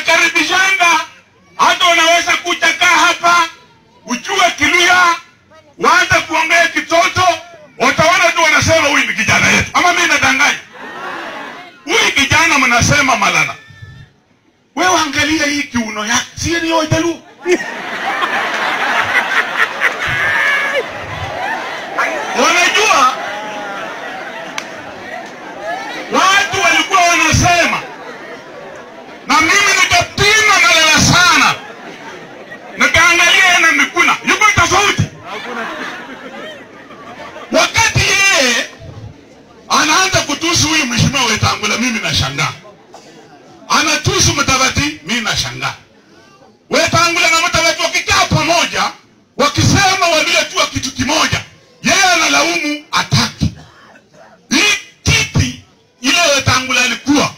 nakaribishanga hata unaweza kuja kaa hapa ujue Kiluya, waanze kuongea kitoto, utaona tu wanasema huyu ni kijana yetu, ama mimi nadanganya? Huyu kijana mnasema Malala, wewe angalia hii kiuno yake, si ni Ojaluo? Wanajua watu walikuwa wanasema, na mimi nikapima Malala sana, nikaangalia yeye na Mikuna yuko tofauti. Wakati yeye anaanza kutusi huyu mheshimiwa Wetangula, mimi nashangaa. Anatusi Mudavadi, mimi nashangaa. Wetangula na Mudavadi wakikaa pamoja, wakisema waliotua kitu kimoja, yeye analaumu ataki hii kiti ile Wetangula alikuwa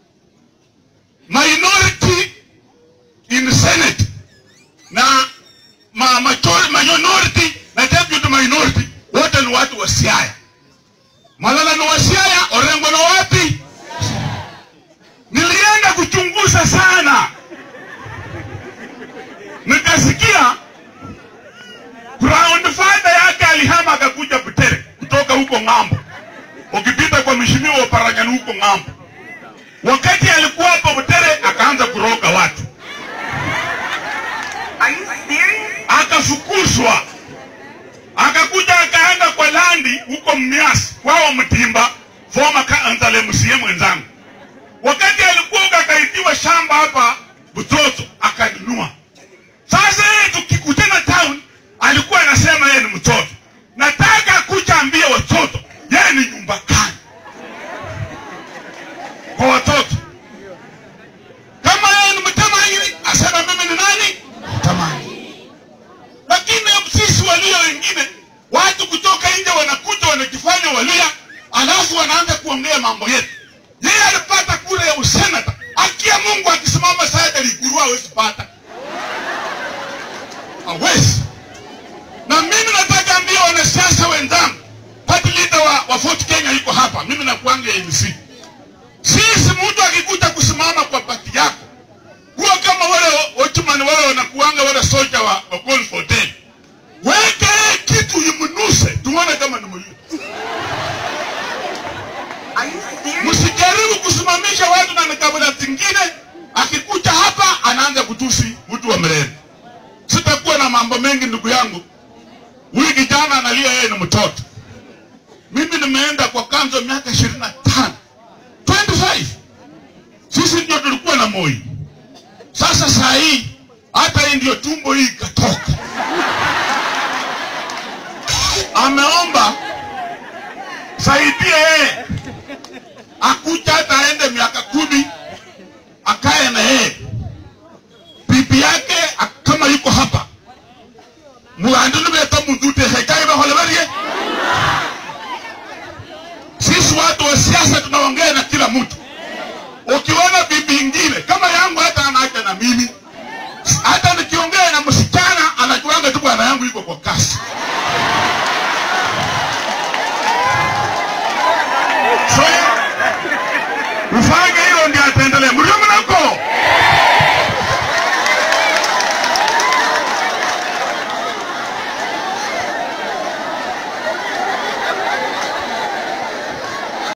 minority in Senate na ma, majority, minority na deputy minority wote ni watu wa Siaya. Malala ni wa Siaya, Orengo na wapi? Nilienda kuchunguza sana, nikasikia ground father yake alihama akakuja Butere kutoka huko ng'ambo, ukipita kwa mheshimiwa wa Paranyani huko ng'ambo. Wakati alikuwa hapo Butere akaanza kuroga watu, Are you serious? akafukuzwa, akakuja akaenda kwa landi huko Mmias kwao Mtimba, former council MCA mwenzangu. Wakati alikuwa huko akaitiwa shamba hapa Butoto akanunua. Sasa yeye tukikutana town, alikuwa anasema yeye ni mtoto. Nataka kuja ambia watoto yeye ni nyumba kani kwa watoto. Kama yeye ni mtamani, asema mimi ni nani? Mtamani. Lakini sisi walio wengine, watu kutoka nje wanakuja wanajifanya walia, alafu wanaanza kuongea mambo yetu. Yeye alipata kura ya usenata, akia Mungu akisimama sasa Liguru hawezi pata, hawezi. Na mimi nataka ambia wanasiasa wenzangu, party leader wa, wa Fort Kenya yuko hapa, mimi nakuanga MC. Sisi mtu akikuja kusimama kwa pati yako, kuwa kama wale watchman wale wanakuanga wale soja wa, wa Gold for Ten, weke kitu imnuse, tuone kama ni mlio. Are you serious? Msijaribu kusimamisha watu na kabila zingine, akikuja hapa anaanza kutusi mtu wa Mrema. Sitakuwa na mambo mengi ndugu yangu. Huyu kijana analia yeye ni mtoto. Mimi nimeenda kwa kanzo miaka ishirini na tano 25 sisi ndio tulikuwa na Moi. Sasa saa hii hata hii ndio tumbo hii ikatoka. Ameomba saidia yeye akuja hata aende